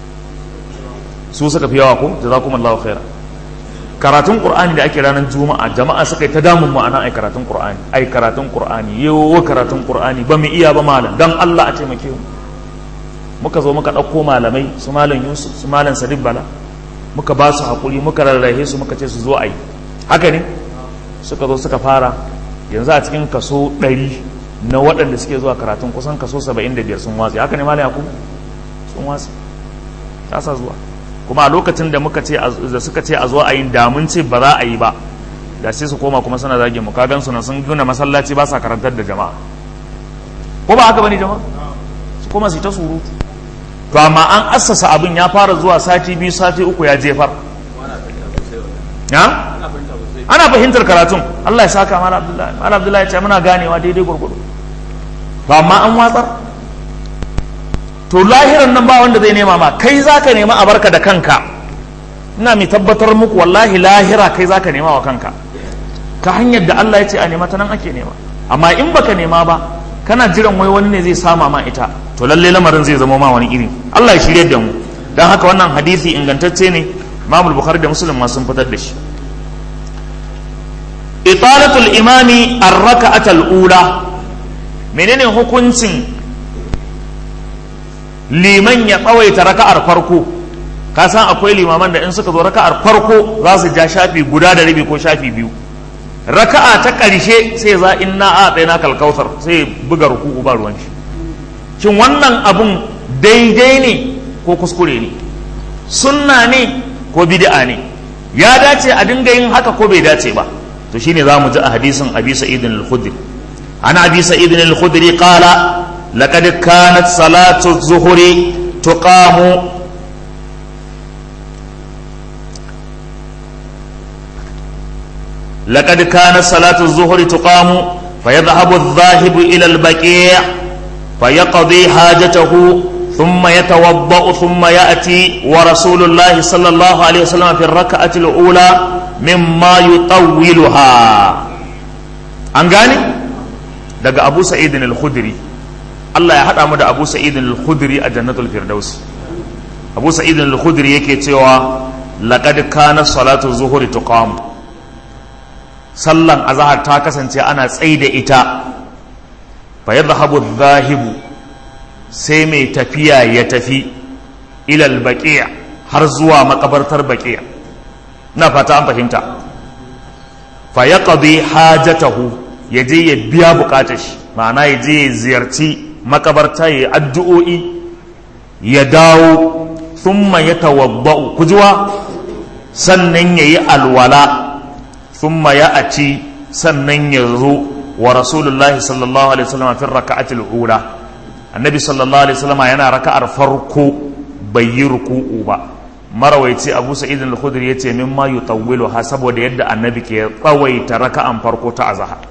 su suka fi yawa ko jazakumullahu khaira karatun qur'ani da ake ranar juma'a jama'a suka yi ta damun ma'ana ai karatun qur'ani ai karatun qur'ani yawo karatun qur'ani ba mu iya ba malam dan Allah a taimake mu muka zo muka ɗauko malamai su malam yusuf su malam sadiq bala muka ba su haƙuri muka rarrahe su muka ce su zo a yi haka ne suka zo suka fara yanzu a cikin kaso ɗari na waɗanda suke zuwa karatun kusan kaso saba'in da biyar sun watsi haka ne malam yakubu sun watsi ta sa zuwa kuma a lokacin da muka ce da suka ce a zo a yi damun ce ba za a yi ba da sai su koma kuma suna zage mu kagan su na sun gina masallaci ba sa karantar da jama'a ko ba haka bane jama'a su koma su ta surutu to amma an assasa abin ya fara zuwa sati biyu sati uku ya jefar ya ana fahimtar karatun Allah ya saka mala abdullahi mala abdullahi ya ce muna ganewa daidai gurgudu to amma an watsar to lahiran nan ba wanda zai nema ma kai zaka nema a barka da kanka ina mai tabbatar muku wallahi lahira kai zaka nema wa kanka ta hanyar da Allah ya ce a nema ta nan ake nema amma in baka nema ba kana jiran wai wani ne zai sama ma ita to lalle lamarin zai zama ma wani iri Allah ya shirye da mu dan haka wannan hadisi ingantacce ne Imam Bukhari da Muslim ma sun fitar da shi italatul imami ar-raka'atul ula menene hukuncin liman ya tsawaita raka'ar farko ka san akwai limaman da in suka zo raka'ar farko za su ja shafi guda da rabi ko shafi biyu raka'a ta ƙarshe sai za inna a tsaye na kalkautar sai buga ruku'u ba ruwan shi shin wannan abun daidai ne ko kuskure ne sunna ne ko bid'a ne ya dace a dinga yin haka ko bai dace ba to shine za mu ji a hadisin abi sa'id al-khudri an abi sa'id al-khudri qala laqad kanat salatu zuhri tuqamu لقد كانت صلاة الظهر تقام فيذهب الذاهب إلى البقيع فيقضي حاجته ثم يتوضأ ثم يأتي ورسول الله صلى الله عليه وسلم في الركعة الأولى مما يطولها أنغاني دقى أبو سعيد الخدري الله يحد أمد أبو سعيد الخدري الجنة الفردوس أبو سعيد الخدري يكي تيوا لقد كانت صلاة الظهر تقام sallan azahar ta kasance ana tsaye da ita fa ya zahabu zahibu sai mai tafiya ya tafi ilal baqiya har zuwa makabartar baqiya na fata an fahimta fa ya qadi hajatahu ya je ya biya bukatar shi ma'ana ya je ya ziyarci makabarta ya addu'o'i ya dawo thumma ya tawabba'u kujuwa sannan ya yi alwala ثم يأتي sannan ya zo wa rasulullahi sallallahu alaihi wasallam fi raka'atil ula annabi sallallahu alaihi wasallam yana raka'ar farko bai yi ruku'u ba marawaici abu sa'id al-khudri yace mimma yutawwilu ha saboda yadda annabi ke tsawaita raka'an farko ta azhar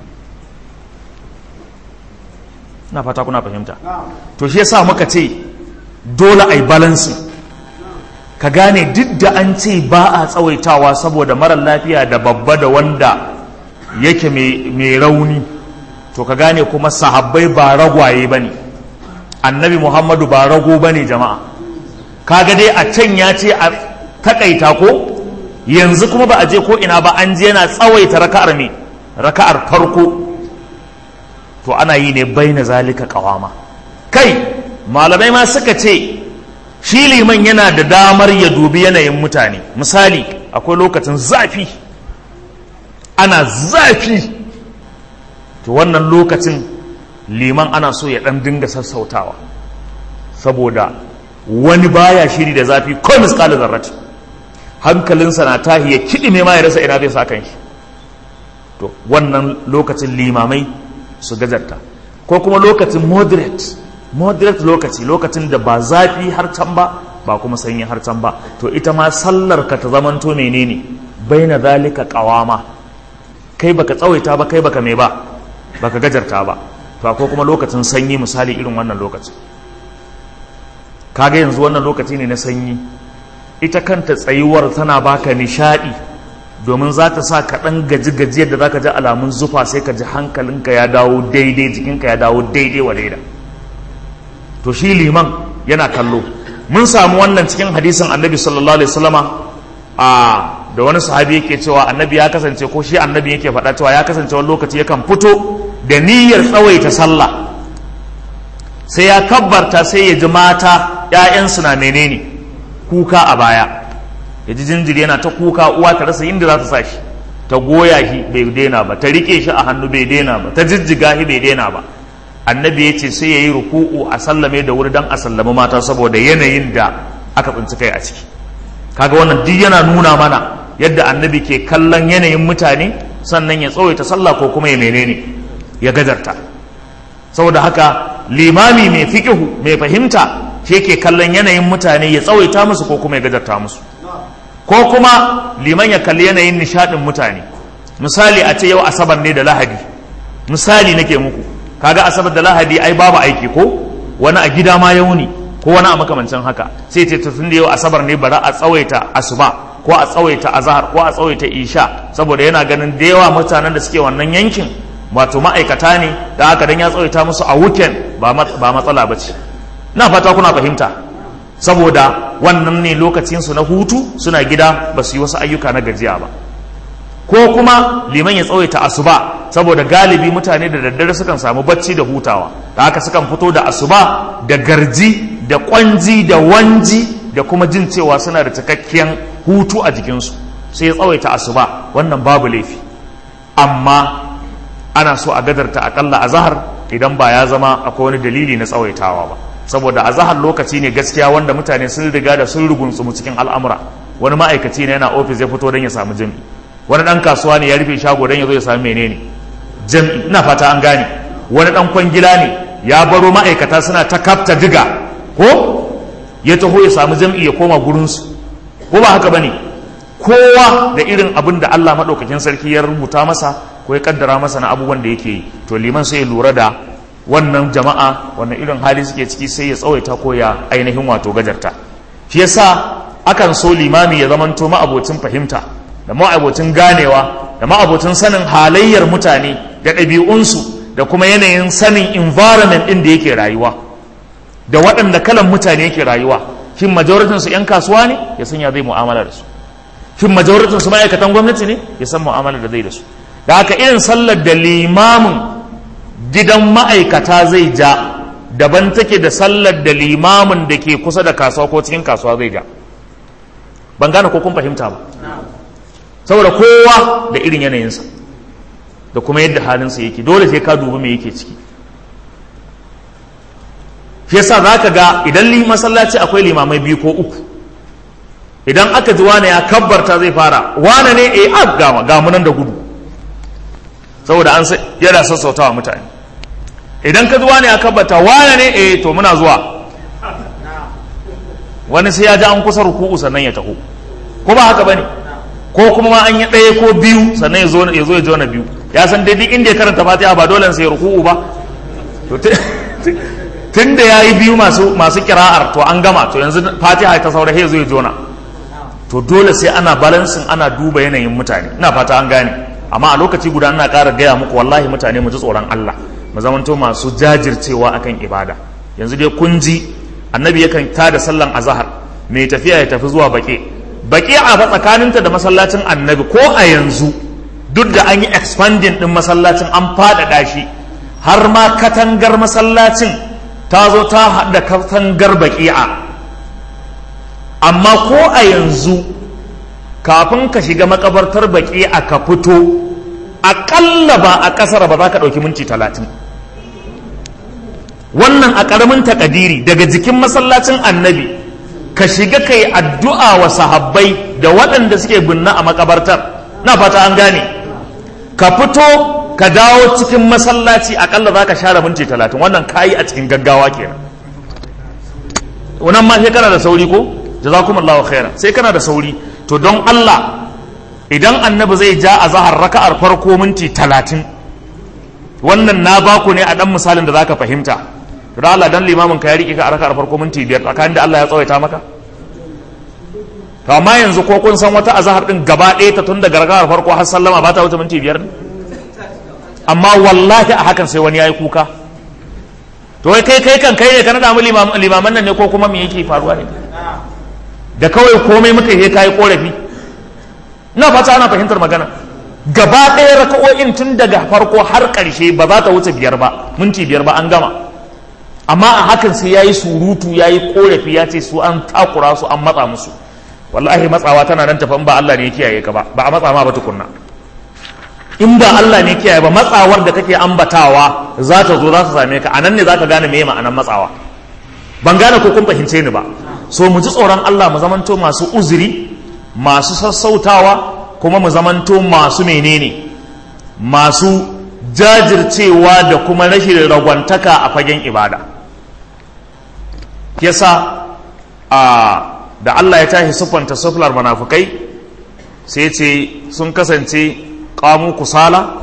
na fata kuna fahimta to shi yasa muka ce dole ai balance ka gane duk da an ce ba a tsawaitawa saboda marar lafiya da babba da wanda yake mai rauni to ka gane kuma sahabbai ba ragwaye ba ne annabi muhammadu ba rago ba ne jama'a kaga dai a can ya ce a takaita ko yanzu kuma ba a je ko ina ba an je yana tsawaita raka'ar me raka'ar farko to ana yi ne bai na zalika kawama kai malamai ma suka ce shi liman yana da damar ya dubi yanayin mutane misali akwai lokacin zafi ana zafi to wannan lokacin liman ana so ya dan dinga sassautawa saboda wani baya shiri da zafi ko miskalin zarrati hankalinsa na tahi ya kiɗi ma ya rasa ina zai sa kan shi to wannan lokacin limamai su gajarta ko kuma lokacin moderate moderate lokaci lokacin da ba zafi har can ba ba kuma sanyi har can ba to ita ma sallar ka ta zamanto menene baina zalika qawama kai baka tsawaita ba kai baka me ba baka gajarta ba to ko kuma lokacin sanyi misali irin wannan lokacin kaga yanzu wannan lokaci ne na sanyi ita kanta tsayuwar tana baka nishadi domin za ta sa ka ɗan gaji gajiyar da za ka ji alamun zufa sai ka ji hankalinka ya dawo daidai jikinka ya dawo daidai wa daida to shi liman yana kallo mun samu wannan cikin hadisin annabi sallallahu alaihi wasallama a da wani sahabi yake cewa annabi ya kasance ko shi annabi yake faɗa cewa ya kasance wani lokaci yakan fito da niyyar tsawaita sallah sai ya kabbarta sai ya ji mata ‘ya'yansu na menene kuka a baya ya ji jinjiri yana ta kuka uwa ta rasa inda za ta sa shi ta goya shi bai daina ba ta rike shi a hannu bai daina ba ta jijjiga shi bai daina ba annabi ya ce sai ya yi ruku'u a sallame da wuri don a sallami mata saboda yanayin da aka tsinci kai a ciki kaga wannan duk yana nuna mana yadda annabi ke kallon yanayin mutane sannan ya tsawaita sallah ko kuma ya menene ya gajarta saboda haka limami mai fikihu mai fahimta shi yake kallon yanayin mutane ya tsawaita musu ko kuma ya gajarta musu ko kuma liman ya kalli yanayin nishadin mutane misali a ce yau asabar ne da lahadi misali nake muku kaga asabar da lahadi ai babu aiki ko wani a gida ma yauni ko wani a makamancin haka sai ce tun da yau asabar ne bara a tsawaita asuba ko a tsawaita azahar ko a tsawaita isha saboda yana ganin da yawa mutanen da suke wannan yankin wato ma'aikata ne da haka dan ya tsawaita musu a weekend ba matsala ba ce na fata kuna fahimta saboda wannan ne lokacinsu na hutu suna gida ba su yi wasu ayyuka na gajiya ba ko kuma liman ya tsawaita asuba saboda galibi mutane da daddare sukan samu bacci da hutawa da haka sukan fito da asuba da garji da kwanji da wanji da kuma jin cewa suna da cikakken hutu a jikinsu sai ya tsawaita asuba wannan babu laifi amma ana so a gadarta akalla a zahar idan ba ya zama akwai wani dalili na tsawaitawa ba saboda a zahar lokaci ne gaskiya wanda mutane sun riga da sun rugunsumu cikin al'amura wani ma'aikaci ne yana ofis ya fito don ya samu jami'i wani dan kasuwa ne ya rufe shago don ya zo ya samu menene jami'i ina fata an gane wani dan kwangila ne ya baro ma'aikata suna ta kafta diga ko ya taho ya samu jami'i ya koma gurinsu ko ba haka bane kowa da irin abin da Allah maɗaukakin sarki ya rubuta masa ko ya kaddara masa na abubuwan da yake yi to liman sai ya lura da wannan jama'a wannan irin hali suke ciki sai ya tsawaita ko ya ainihin wato gajarta shi yasa akan so limami ya zamanto ma'abocin fahimta da ma'abocin ganewa da ma'abocin sanin halayyar mutane da ɗabi'unsu da kuma yanayin sanin environment ɗin da yake rayuwa da waɗanda kalan mutane yake rayuwa shin majoritin su 'yan kasuwa ne ya san ya zai mu'amala da su shin majoritin su ma'aikatan gwamnati ne ya san mu'amala da zai da su da haka irin sallar da limamin gidan ma'aikata zai ja daban take da sallar da limamin da ke kusa da kasuwa ko cikin kasuwa zai ja ban gane ko kun fahimta ba saboda kowa da irin yanayinsa da kuma yadda halinsa yake dole sai ka dubi me yake ciki shi yasa za ka ga idan masallaci akwai limamai biyu ko uku idan aka ji wane ya kabbarta zai fara wane ne e ab gama gamunan da gudu saboda an yana sassautawa mutane idan ka ji wane ya kabbarta wane ne e to muna zuwa wani sai ya ji an kusa ruku'u sannan ya taho ko ba haka bane ko kuma ma an yi ɗaya ko biyu sannan ya zo ya zo ya jona biyu ya san dai duk inda ya karanta fatiha ba dole sai ya ruku'u ba tun da ya yi biyu masu masu kira'ar to an gama to yanzu fatiha ta saura ya zo ya jona to dole sai ana balansin ana duba yanayin mutane ina fata an gane amma a lokaci guda ina ƙara gaya muku wallahi mutane mu ji tsoron Allah mu zamanto masu jajircewa akan ibada yanzu dai kun ji annabi yakan tada sallan azhar mai tafiya ya tafi zuwa baƙi baƙi a fa tsakaninta da masallacin annabi ko a yanzu duk da an yi expanding din masallacin an faɗaɗa shi har ma katangar masallacin ta zo ta haɗa katangar baƙi'a amma ko a yanzu kafin ka shiga makabartar baƙi'a ka fito aƙalla ba a ƙasar ba za ka ɗauki minti talatin wannan a ƙaramin takadiri daga jikin masallacin annabi ka shiga kai addu'a wa sahabbai da waɗanda suke binna a makabartar na fata an gane ka fito ka dawo cikin masallaci akalla za ka share minti talatin wannan kayi a cikin gaggawa kenan wannan ma sai kana da sauri ko jazakumullahu khairan sai kana da sauri to don Allah idan annabi zai ja a zahar raka'ar farko minti talatin wannan na baku ne a dan misalin da zaka fahimta to da Allah dan limamin ka ya rike ka a raka'ar farko minti biyar tsakanin da Allah ya tsawaita maka to amma yanzu ko kun san wata azahar din gaba ɗaya ta tun daga raka'ar farko har sallama ba ta wuce minti biyar ne amma wallahi a hakan sai wani ya yi kuka to wai kai kai kan kai ne ka naɗa mu limaman nan ne ko kuma me yake faruwa ne da kawai komai muka yi kayi korafi na fata ana fahimtar magana gaba ɗaya raka'o'in tun daga farko har ƙarshe ba za ta wuce biyar ba minti biyar ba an gama amma a hakan sai ya yi surutu ya yi korafi ya ce su an takura su an matsa musu wallahi matsawa tana nan tafi ba Allah ne ya kiyaye ka ba ba a matsa ma ba tukunna in ba Allah ne kiyaye ba matsawar da kake ambatawa za ta zo za ta same ka anan ne za ka gane me ma'anar matsawa ban gane ko kun fahimce ni ba so mu ji tsoron Allah mu zamanto masu uzuri masu sassautawa kuma mu zamanto masu menene masu jajircewa da kuma rashin ragwantaka a fagen ibada yasa a da Allah ya tashi siffanta suflar munafukai sai ce sun kasance qamu kusala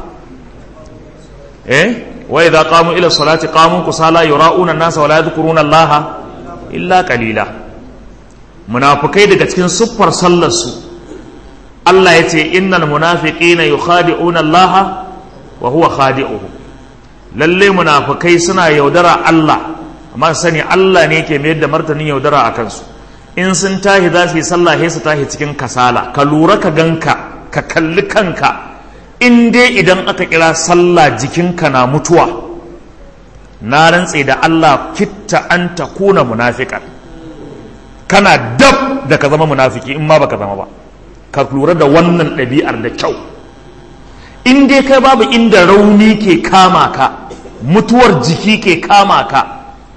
eh wa idza qamu ila salati qamu kusala yura'una an-nasa wa la yadhkuruna Allah illa qalila munafukai daga cikin siffar sallar su Allah ya ce innal munafiqina yukhadi'una Allah wa huwa khadi'uhum lalle munafukai suna yaudara Allah amma sani Allah ne ke mayar da martanin yaudara a kansu in sun tahi za su yi sallah sai su tahi cikin kasala ka lura ka ganka ka kalli kanka in dai idan aka kira sallah jikinka na mutuwa na rantse da Allah kitta an ta kuna munafiƙan kana dab da ka zama munafiki in ma baka zama ba ka lura da wannan ɗabi'ar da kyau in dai kai babu inda rauni ke kama ka mutuwar jiki ke kama ka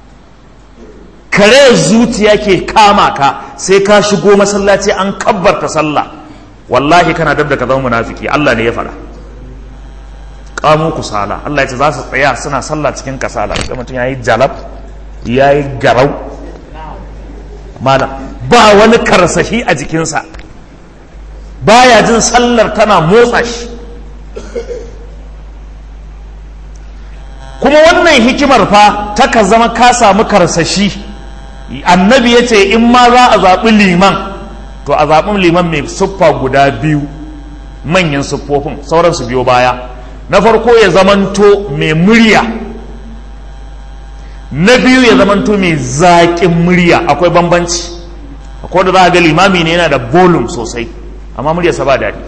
kare zuciya ke kama ka sai ka shigo masallaci an kabbarta sallah wallahi kana dab da ka zama munafiki Allah ne ya faɗa kamu kusala Allah ya ce za su tsaya suna sallah cikin kasala ga mutum yayi jalab yayi garau malam ba wani karsashi a jikinsa baya jin sallar tana motsa shi kuma wannan hikimar fa ta ka zama ka samu karsashi annabi ya ce in ma za a zaɓi liman to a zaɓin liman mai siffa guda biyu manyan siffofin sauran su biyo baya na farko ya zamanto mai murya na biyu ya zamanto mai zaƙin murya akwai bambanci akwai da za a ga limami ne yana da volume sosai amma muryarsa ba daɗi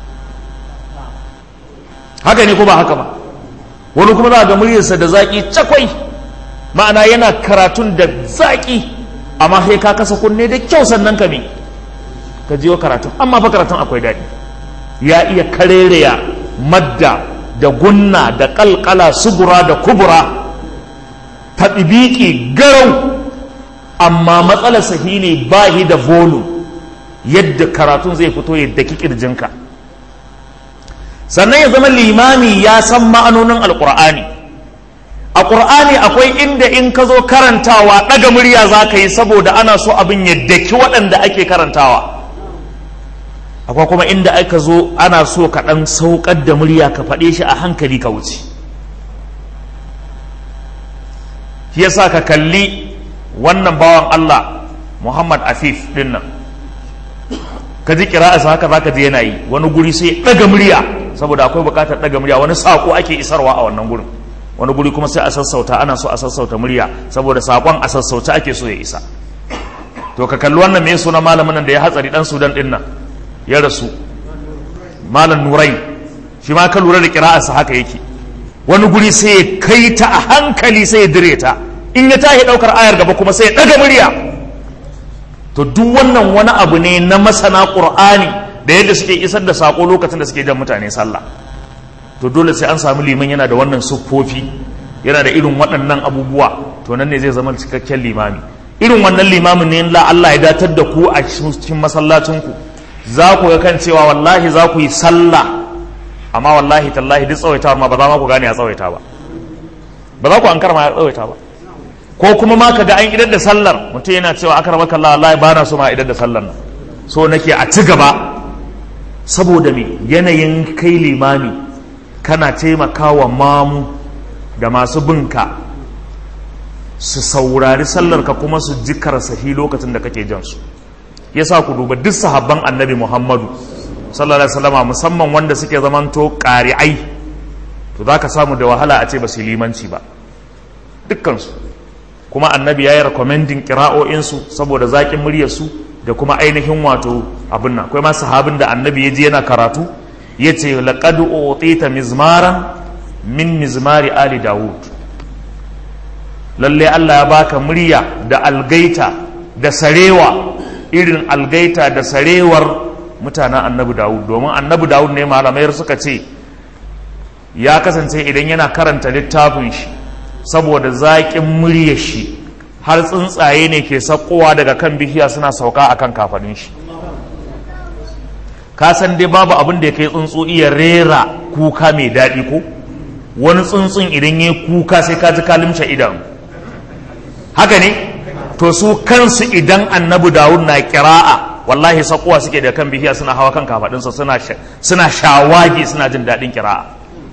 haka ne ko ba haka ba wani kuma za a ga muryarsa da zaƙi cakwai ma'ana yana karatun da zaƙi amma sai ka kasa kunne da kyau sannan ka me ka jiyo karatun amma fa karatun akwai daɗi ya iya karereya madda da gunna da kalkala subura da kubura ta ɗibiki garau amma matsalar sahi ne ba shi da volume yadda karatun zai fito yadda kirjinka sannan ya zama limami ya san ma'anonin alƙur'ani a ƙur'ani akwai inda in ka zo karantawa ɗaga murya za ka yi saboda ana so abin ya daki waɗanda ake karantawa akwai kuma inda aka zo ana so ka ɗan sauƙar da murya ka faɗe shi a hankali ka wuce shi yasa ka kalli wannan bawan Allah Muhammad Afif ɗin nan ka ji kira'arsa haka za ka ji yana yi wani guri sai ɗaga murya saboda akwai buƙatar ɗaga murya wani saƙo ake isarwa a wannan gurin wani guri kuma sai a sassauta ana so a sassauta murya saboda sakon a sassauta ake so ya isa to ka kalli wannan mai suna malamin nan da ya hatsari dan sudan din nan ya rasu malam nurai shi ma ka lura da kira'arsa haka yake wani guri sai ya kai ta a hankali sai ya dire ta in ya tashi daukar ayar gaba kuma sai ya daga murya to duk wannan wani abu ne na masana qur'ani da yadda suke isar da sako lokacin da suke jan mutane sallah to dole sai an samu liman yana da wannan siffofi yana da irin waɗannan abubuwa to nan ne zai zama cikakken limami irin wannan limamin ne la Allah ya datar da ku a cikin masallacinku za ku ga kan cewa wallahi za ku yi sallah amma wallahi tallahi duk tsawaitawar ma ba za ma ku gane ya tsawaita ba ba za ku an karma ya tsawaita ba ko kuma ma ka ga an idar da sallar mutum yana cewa akar maka Allah wallahi ba na so ma idar da sallar nan so nake a ci gaba saboda me yanayin kai limami kana taimakawa mamu da masu binka su saurari sallarka kuma su ji karsahi lokacin da kake jan su yasa ku duba duk sahabban annabi muhammadu sallallahu alaihi wasallama musamman wanda suke zamanto ƙari'ai to za ka samu da wahala a ce ba su limanci ba dukkansu kuma annabi ya yi rekomendin kira'o'insu saboda zaƙin muryarsu da kuma ainihin wato abin nan akwai ma sahabin da annabi ya ji yana karatu ya ce laƙad utita mizmaran min mizmari ali dawud lalle Allah ya baka murya da algaita da sarewa irin algaita da sarewar mutanen annabi dawud domin annabi dawud ne malamai suka ce ya kasance idan yana karanta littafin shi saboda zaƙin muryar shi har tsuntsaye ne ke sakkowa daga kan bishiya suna sauka akan kafaɗin shi ka san dai babu abin da ya kai tsuntsu iya rera kuka mai daɗi ko wani tsuntsun idan ya kuka sai ka ji kalimce idan haka ne to su kansu idan annabi dawud na kira'a wallahi sakuwa suke da kan bihiya suna hawa kan kafaɗinsa suna shawagi suna jin daɗin kira'a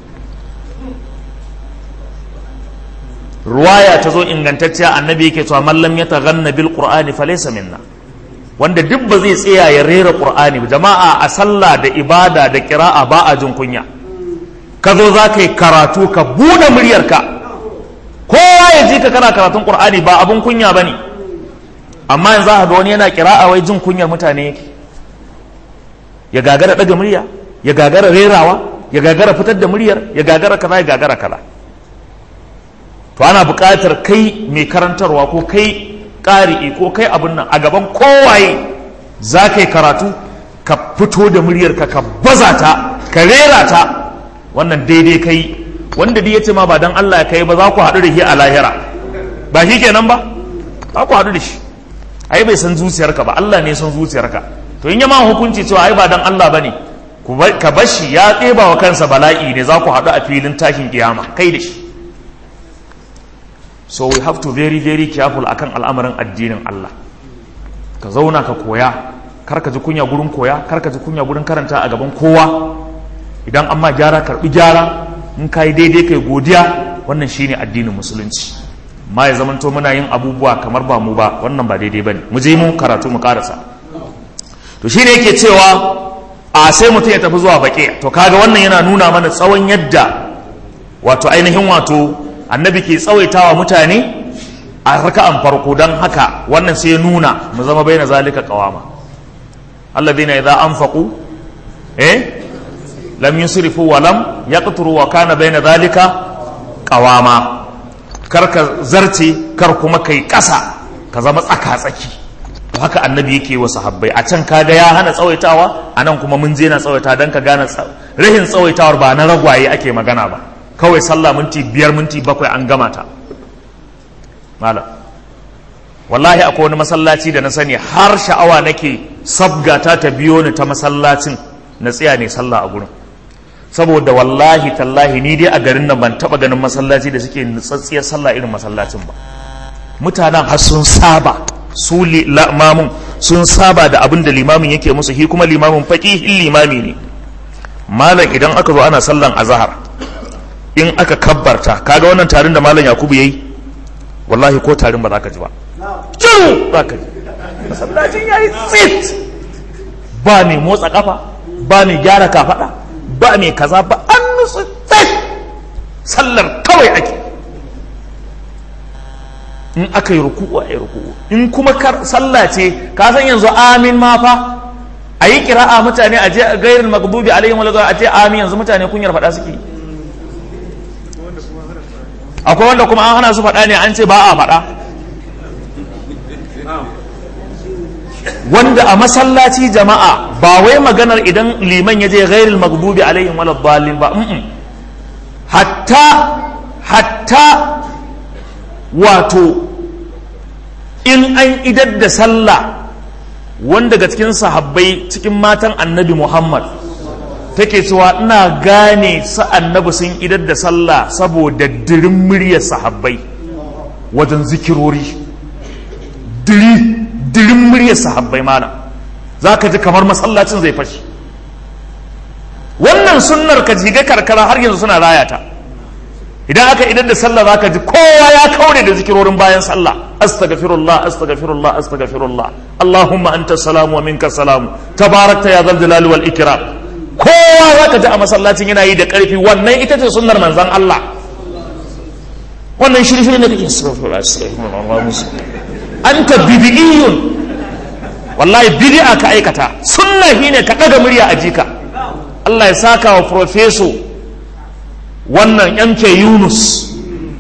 ruwaya ta zo ingantacciya annabi yake cewa mallam ya taghanna bil qur'ani falaysa minna wanda duk ba zai tsaya ya rera qur'ani jama'a a sallah da ibada da kira'a ba a jin kunya ka zo za ka yi karatu ka buɗe muryarka kowa ya ji ka kana karatun qur'ani ba abun kunya ba ne amma yanzu za ga wani yana kira'a wai jin kunyar mutane yake ya gagara ɗaga murya ya gagara rerawa ya gagara fitar da muryar ya gagara kaza ya gagara kaza to ana buƙatar kai mai karantarwa ko kai ƙari'i ko kai abin nan a gaban kowaye za ka yi karatu ka fito da muryarka ka baza ta ka rera ta wannan daidai kai wanda dai ya ce ma ba dan Allah ya kai ba za ku haɗu da shi a lahira ba shi kenan ba za ku haɗu da shi ai bai san zuciyarka ba Allah ne san zuciyarka to in ya ma hukunci cewa ai ba dan Allah bane ka bashi ya ɗeba wa kansa bala'i ne za ku haɗu a filin tashin kiyama kai da shi so we have to very very careful akan al'amarin addinin Allah ka zauna ka koya kar ka ji kunya gurin koya kar ka ji kunya gurin karanta a gaban kowa idan amma gyara karbi gyara in ka yi daidai kai godiya wannan shine addinin musulunci ma ya zamanto muna yin abubuwa kamar ba mu ba wannan ba daidai bane mu je mu karatu mu karasa to shine yake cewa a sai mutum ya tafi zuwa baƙi to kaga wannan yana nuna mana tsawon yadda wato ainihin wato annabi ke tsawaitawa mutane a raka'an farko don haka wannan sai ya nuna mu zama bai na zalika kawama alladhina idza anfaqu eh lam yusrifu wa lam yaqturu wa kana baina dhalika qawama kar ka zarce kar kuma kai kasa ka zama tsaka tsaki to haka annabi yake wa sahabbai a can kaga ya hana tsawaitawa anan kuma mun je na tsawaita dan ka gane rahin tsawaitawar ba na ragwaye ake magana ba kawai sallah minti biyar minti bakwai an gama ta malam wallahi akwai wani masallaci da na sani har sha'awa nake sabgata ta biyo ni ta masallacin na tsaya ne sallah a gurin saboda wallahi tallahi ni dai a garin nan ban taba ganin masallaci da suke nutsatsiyar sallah irin masallacin ba mutanen har sun saba su limamin sun saba da abin da limamin yake musu shi kuma limamin faqihin limami ne malam idan aka zo ana sallan azhar in aka kabbarta kaga wannan tarin da malam yakubu yayi wallahi ko tarin ba za ka ji ba kiru za ka ji masallacin yayi tsit ba mai motsa kafa ba mai gyara kafada ba mai kaza ba an nutsu tsit sallar kawai ake in aka yi ruku'u a yi ruku'u in kuma sallah ce ka san yanzu amin ma fa a yi kira'a mutane a je gairin magdubi alaihim wal a ce amin yanzu mutane kunyar faɗa suke akwai wanda kuma an hana su faɗa ne an ce ba a faɗa wanda a masallaci jama'a ba wai maganar idan liman ya je ghairil maghdubi alaihim wal dhalin ba hatta hatta wato in an idar da sallah wanda ga cikin sahabbai cikin matan annabi muhammad take cewa ina gane su annabi sun idar da sallah saboda dirin muryar sahabbai wajen zikirori diri dirin muryar sahabbai malam za ka ji kamar masallacin zai fashi wannan sunnar ka jiga karkara har yanzu suna rayata idan aka idan da sallah za ka ji kowa ya kaure da zikirorin bayan sallah astaghfirullah astaghfirullah astaghfirullah allahumma anta salamu wa minka salamu tabarakta ya zal jalali wal ikram kowa za ka ji a masallacin yana yi da karfi wannan ita ce sunnar manzon Allah wannan shirye ne kake astaghfirullah astaghfirullah anta bid'iyyun wallahi bid'a ka aikata sunna shine ka daga murya a jika Allah ya saka wa profeso wannan MK Yunus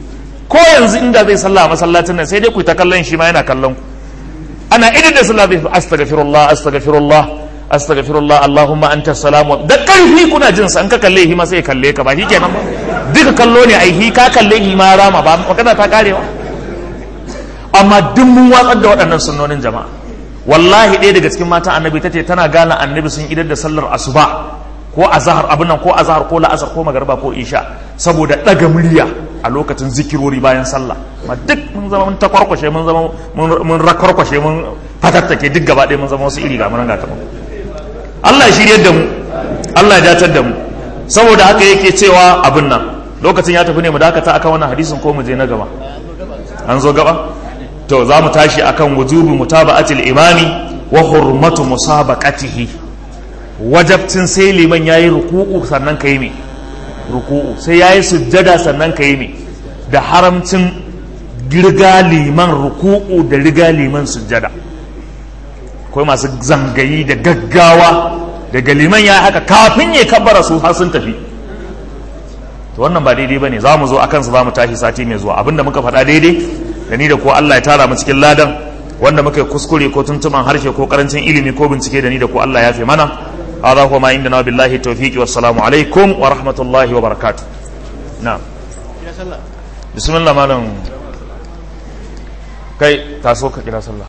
ko yanzu inda zai sallah a masallacin nan sai dai ku ta kallon shi ma yana kallon ku ana idan da sallah zai astaghfirullah astaghfirullah astaghfirullah allahumma anta salam da karfi kuna jin sa an ka kalle shi ma sai kalle ka ba kenan ba duka kallo ne ai hi ka kalle shi ma rama ba magana ta karewa amma duk mun watsar da waɗannan sunnonin jama'a wallahi ɗaya daga cikin matan annabi ta ce tana gane annabi sun idar da sallar asuba ko azhar abin nan ko azhar ko la'asar ko magarba ko isha saboda ɗaga murya a lokacin zikirori bayan sallah ma duk mun zama mun takwarkwashe mun zama mun rakwarkwashe mun fatattake duk gaba ɗaya mun zama wasu iri ga mun ga kamar Allah ya shirye da mu Allah ya datar da mu saboda haka yake cewa abin nan lokacin ya tafi ne mu dakata akan wannan hadisin ko mu je na gaba an zo gaba to za mu tashi akan wujubi mutaba'atil imami wa hurmatu musabaqatihi wajabcin sai liman yayi ruku'u sannan kai me ruku'u sai yayi sujjada sannan kai me da haramcin girga liman ruku'u da riga liman sujjada akwai masu zangayi da gaggawa daga liman ya haka kafin ya kabbara su har sun tafi to wannan ba daidai bane za mu zo akan su za mu tashi sati mai zuwa abinda muka faɗa daidai da ni da ko Allah ya tara mu cikin ladan wanda muka kuskure ko tuntuman harshe ko karancin ilimi ko bincike da ni da ko Allah ya fi mana hadha huwa ma indana billahi tawfiqi wassalamu alaikum wa rahmatullahi wa barakatuh na'am bismillah malam kai taso ka kira sallah